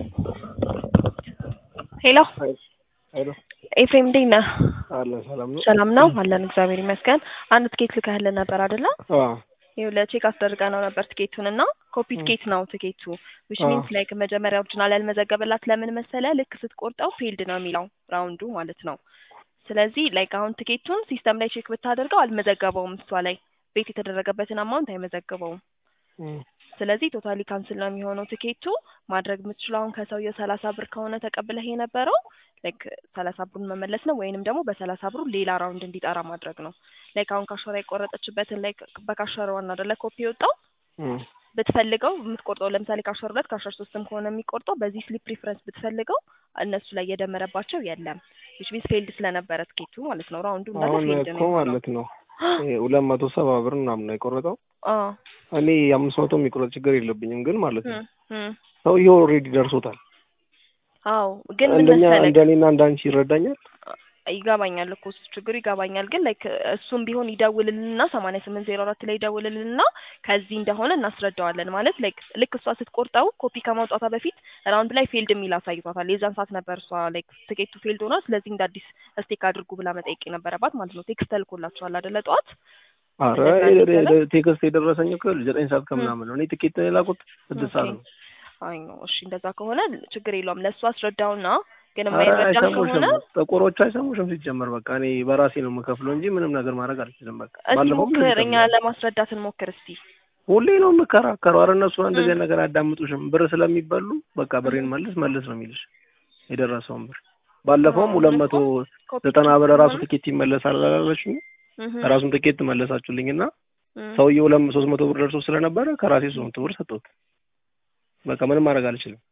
ሄሎ ሄሎ ኤፍሬም እንዴት ነህ? አለ ሰላም ነው። ሰላም ነው አለን፣ እግዚአብሔር ይመስገን። አንድ ትኬት ልከህልን ነበር አይደለ? አዎ ይኸውልህ ቼክ አስደርገ ነው ነበር ትኬቱን እና ኮፒ ትኬት ነው ትኬቱ ዊች አዎ። ሚንስ ላይክ መጀመሪያ ኦሪጂናል ያልመዘገበላት ለምን መሰለ ልክ ስትቆርጠው ፊልድ ነው የሚለው ራውንዱ ማለት ነው። ስለዚህ ላይክ አሁን ትኬቱን ሲስተም ላይ ቼክ ብታደርገው አልመዘገበውም እሷ ላይ ቤት የተደረገበትን አማውንት አይመዘግበውም። እም፣ ስለዚህ ቶታሊ ካንስል ነው የሚሆነው ትኬቱ። ማድረግ የምትችለው አሁን ከሰውየው ሰላሳ ብር ከሆነ ተቀብለህ የነበረው ላይክ ሰላሳ ብሩን መመለስ ነው ወይንም ደግሞ በሰላሳ ብሩ ሌላ ራውንድ እንዲጠራ ማድረግ ነው። ላይክ አሁን ካሸራ የቆረጠችበትን ላይክ በካሸራ ዋና አይደለ ኮፒ የወጣው እም፣ ብትፈልገው የምትቆርጠው ለምሳሌ ከአስራ ሁለት ከአስራ ሶስትም ከሆነ የሚቆርጠው በዚህ ስሊፕ ፕሪፈረንስ ብትፈልገው እነሱ ላይ የደመረባቸው የለም ዊች ሚንስ ፌልድ ስለነበረ ትኬቱ ማለት ነው። ራውንዱ እንዳለ አሁን ፌልድ እኮ ነው የሆነው። ማለት ነው ይሄ ሁለት መቶ ሰባ ብር ምናምን ነው የቆረጠው። አዎ እኔ የአምስት መቶ የሚቆረጥ ችግር የለብኝም፣ ግን ማለት ነው እም፣ እም። ሰውዬው ኦልሬዲ ደርሶታል። አዎ ግን ምን እንደኛ መሰለህ እንደኔና እንዳንቺ ይረዳኛል። ይገባኛል እኮ እሱ ችግሩ ይገባኛል። ግን ላይክ እሱም ቢሆን ይደውልልንና ሰማንያ ስምንት ዜሮ አራት ላይ ይደውልልንና ከዚህ እንደሆነ እናስረዳዋለን። ማለት ላይክ ልክ እሷ ስትቆርጠው ኮፒ ከማውጣቷ በፊት ራውንድ ላይ ፌልድ የሚል አሳይቷታል። የዛን ሰዓት ነበር እሷ ላይክ ትኬቱ ፌልድ ሆኗል፣ ስለዚህ እንደ አዲስ ስቴክ አድርጉ ብላ መጠየቅ የነበረባት ማለት ነው። ቴክስት ተልኮላችኋል አይደለ? ጠዋት አረ እንደዛ የ- ይባላል? ቴክስት የደረሰኝ እኮ ዘጠኝ ሰዓት ከምናምን ነው። እኔ ትኬት የላኩት ስድስት ሰዓት ነው። አይ ነው። እሺ እንደዛ ከሆነ ችግር የለውም። ለእሱ አስረዳውና ግን አረ የማይረዳን አይሰሙሽም፣ ከሆነ ጥቁሮቹ አይሰሙሽም። ሲጀመር በቃ እኔ በራሴ ነው የምከፍለው እንጂ ምንም ነገር ማድረግ አልችልም። በቃ እስቲ ባለፈውም ሞክር፣ እንደዚህ እኛ ተብሏል። ለማስረዳት እንሞክር እስቲ። ሁሌ ነው የምከራከረው። አረ እነሱ እንደዚህ እም። አይነት ነገር አያዳምጡሽም። ብር ስለሚበሉ በቃ ብሬን መልስ መልስ ነው የሚልሽ የደረሰውን ብር። ባለፈውም አዎ፣ ሁለት እኮ መቶ ኮፒ ዘጠና ትኬት ብር ራሱ ስለሆነ ትኬት ይመለሳል አላለችኝ? እህ፣ ራሱን ትኬት መለሳችሁልኝ እና እህ። ሰውዬው ለም ሶስት መቶ ብር ደርሶ ስለነበረ ከራሴ ሶስት መቶ ብር ሰጠሁት። በቃ ምንም ማድረግ አልችልም።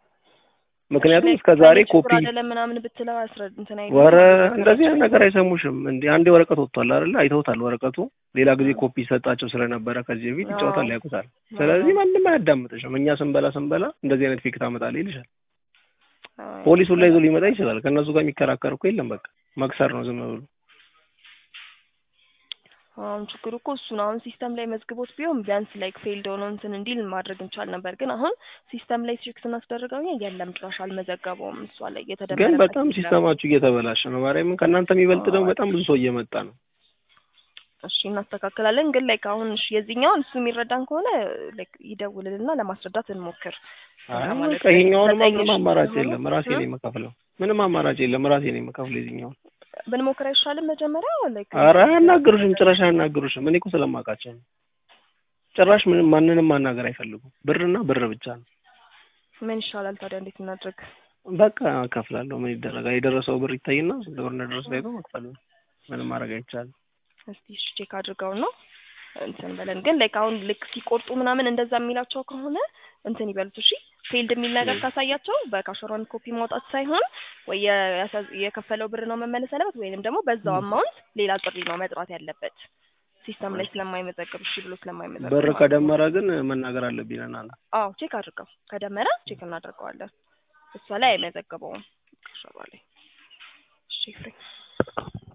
ምክንያቱም እስከ ዛሬ ኮፒ አይደለም ምናምን ብትለው አስረድ እንትን አይልም። ወረ እንደዚህ አይነት ነገር አይሰሙሽም። እንዴ አንዴ ወረቀት ወጥቷል አይደለ? አይተውታል ወረቀቱ። ሌላ ጊዜ ኮፒ ሰጣቸው ስለነበረ ከዚህ በፊት ይጫወታል፣ አዎ። ያውቁታል። ስለዚህ ማንም አያዳምጥሽም። እኛ ስንበላ ስንበላ እንደዚህ አይነት ፌክ ታመጣለህ ይልሻል። አይ፣ ፖሊሱን ላይ ይዞ ሊመጣ ይችላል። ከእነሱ ጋር የሚከራከር እኮ የለም። በቃ መክሰር ነው ዝም ብሎ። አሁን ችግሩ እኮ እሱ ነው። አሁን ሲስተም ላይ መዝግቦት ቢሆን ቢያንስ ላይክ ፌልድ ሆኖ እንትን እንዲል ማድረግ እንቻል ነበር። ግን አሁን ሲስተም ላይ ቼክ ስናስደርገው እኛ የለም ጭራሽ አልመዘገበውም። እሷ ላይ ግን የተደመረበት በጣም የለም። ሲስተማችሁ እየተበላሸ ነው። ማርያምን ከእናንተ የሚበልጥ ደግሞ በጣም ብዙ ሰው እየመጣ ነው። እሺ እናስተካክላለን። ግን ላይክ አሁን እሺ የዚህኛውን እሱ የሚረዳን ከሆነ ላይክ ይደውልልና ለማስረዳት እንሞክር። አይ እና ማለት በቃ ይሄኛውንማ ዘጠኝ ምንም ሺህ አማራጭ ስለሆነ የለም። ራሴ እ? ነው የምከፍለው። ምንም አማራጭ የለም። ራሴ ነው የምከፍለው የዚህኛውን። ብንሞክር አይሻልም? መጀመሪያ ላይክ ኧረ አያናግሩሽም፣ ጭራሽ አያናግሩሽም። እኔ እኮ ስለማውቃቸው ነው። ጭራሽ ምንም ማንንም ማናገር አይፈልጉም። ብርና ብር ብቻ ነው። ምን ይሻላል ታዲያ? እንዴት እናድርግ? በቃ እከፍላለሁ። ምን ይደረጋል? የደረሰው ብር ይታይና ስንት ብር እንደደረሰ አይቶ መክፈል ነው። ምንም ማድረግ አይቻልም። እስቲ እሺ ቼክ አድርገው ነው እንትን በለን። ግን ላይክ አሁን ልክ ሲቆርጡ ምናምን እንደዛ የሚላቸው ከሆነ እንትን ይበሉት እሺ። ፌልድ የሚል ነገር ካሳያቸው በካሸሯን ኮፒ ማውጣት ሳይሆን ወይ የያሳ- የከፈለው ብር ነው መመለስ ያለበት ወይንም ደግሞ በዛው አማውንት ሌላ ጥሪ ነው መጥራት ያለበት ሲስተም ላይ ስለማይመዘግብ እሺ ብሎ ስለማይመዘግብ ብር ማለት ነው። ከደመረ ግን መናገር አለብኝ ለእናንተ። አዎ ቼክ አድርገው ከደመረ ቼክ እናደርገዋለን። እሷ ላይ አይመዘግበውም ካሸሯ ላይ። እሺ ፍሬ